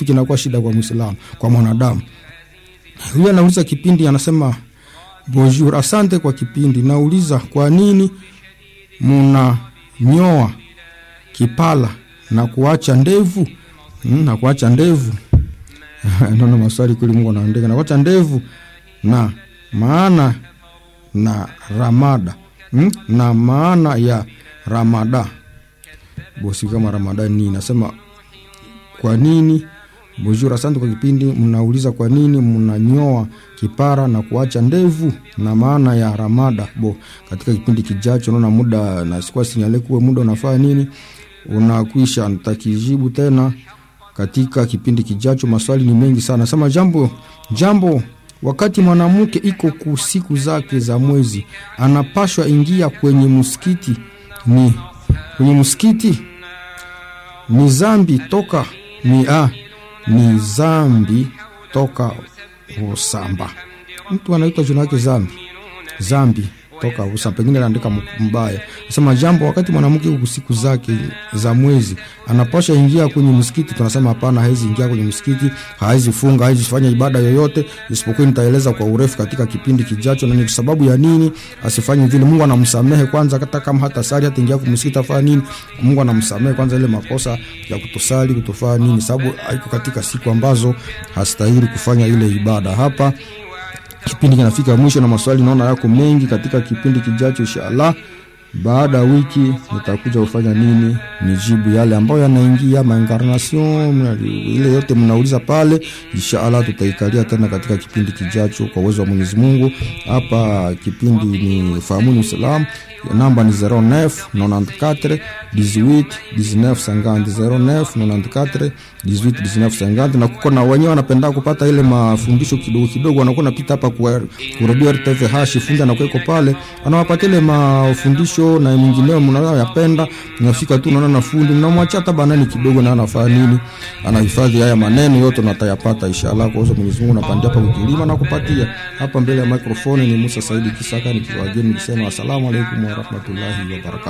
kinakuwa shida kwa Muislamu, kwa mwanadamu. Huyu anauliza kipindi, anasema bonjour, asante kwa kipindi. Nauliza kwa nini munanyoa kipala na kuacha ndevu mm, na kuacha ndevu naona maswali kweli, Mungu anaandika na kuacha ndevu na maana na ramada mm, na maana ya ramada bosi kama ramada ni nasema kwa nini Bonjour, asante kwa kipindi. Mnauliza kwa nini mnanyoa kipara na kuacha ndevu na maana ya ramada. Bo, katika kipindi kijacho, naona muda na sikuwa sinyale kuwe muda unafaa nini unakwisha, nitakijibu tena katika kipindi kijacho. Maswali ni mengi sana. Sema jambo jambo, wakati mwanamke iko ku siku zake za mwezi, anapashwa ingia kwenye msikiti ni kwenye msikiti ni zambi toka ni ah, ni zambi toka usamba. Mtu anaitwa jina lake zambi zambi toka usamba, pengine anaandika mbaya. Nasema jambo, wakati mwanamke huku siku zake za mwezi anapasha ingia kwenye msikiti, tunasema hapana, hawezi ingia kwenye msikiti, hawezi funga, hawezi fanya ibada yoyote, isipokuwa nitaeleza kwa urefu katika kipindi kijacho, na ni sababu ya nini asifanye vile. Mungu anamsamehe kwanza, hata kama hata sali hata ingia kwenye msikiti afanya nini, Mungu anamsamehe kwanza ile makosa ya kutosali kutofanya nini, sababu haiko katika siku ambazo hastahili kufanya ile ibada. Hapa kipindi kinafika mwisho na maswali naona yako mengi katika kipindi kijacho inshallah baada ya wiki nitakuja kufanya nini nijibu yale ambayo yanaingia maincarnation ile yote mnauliza pale inshallah tutaikalia tena katika kipindi kijacho kwa uwezo wa Mwenyezi Mungu hapa kipindi ni fahamuni Uislamu namba ni 09 94 18 19 50 09 94 18 19 50 na kuko na wenyewe wanapenda kupata ile mafundisho kidogo kidogo, wanakuwa napita hapa kwa radio RTV hashi fundi na kuweko pale, anawapatia ile mafundisho na mingineo mnayoyapenda, nafika tu naona na fundi mnamwachia hata banani kidogo, na anafanya nini, anahifadhi haya maneno yote na atayapata inshallah. Kwa sababu Mwenyezi Mungu napandia hapa kukilima na kupatia hapa mbele ya microphone. Ni Musa Saidi Kisaka nikiwageni nikisema asalamu alaykum wa rahmatullahi wa barakatuh.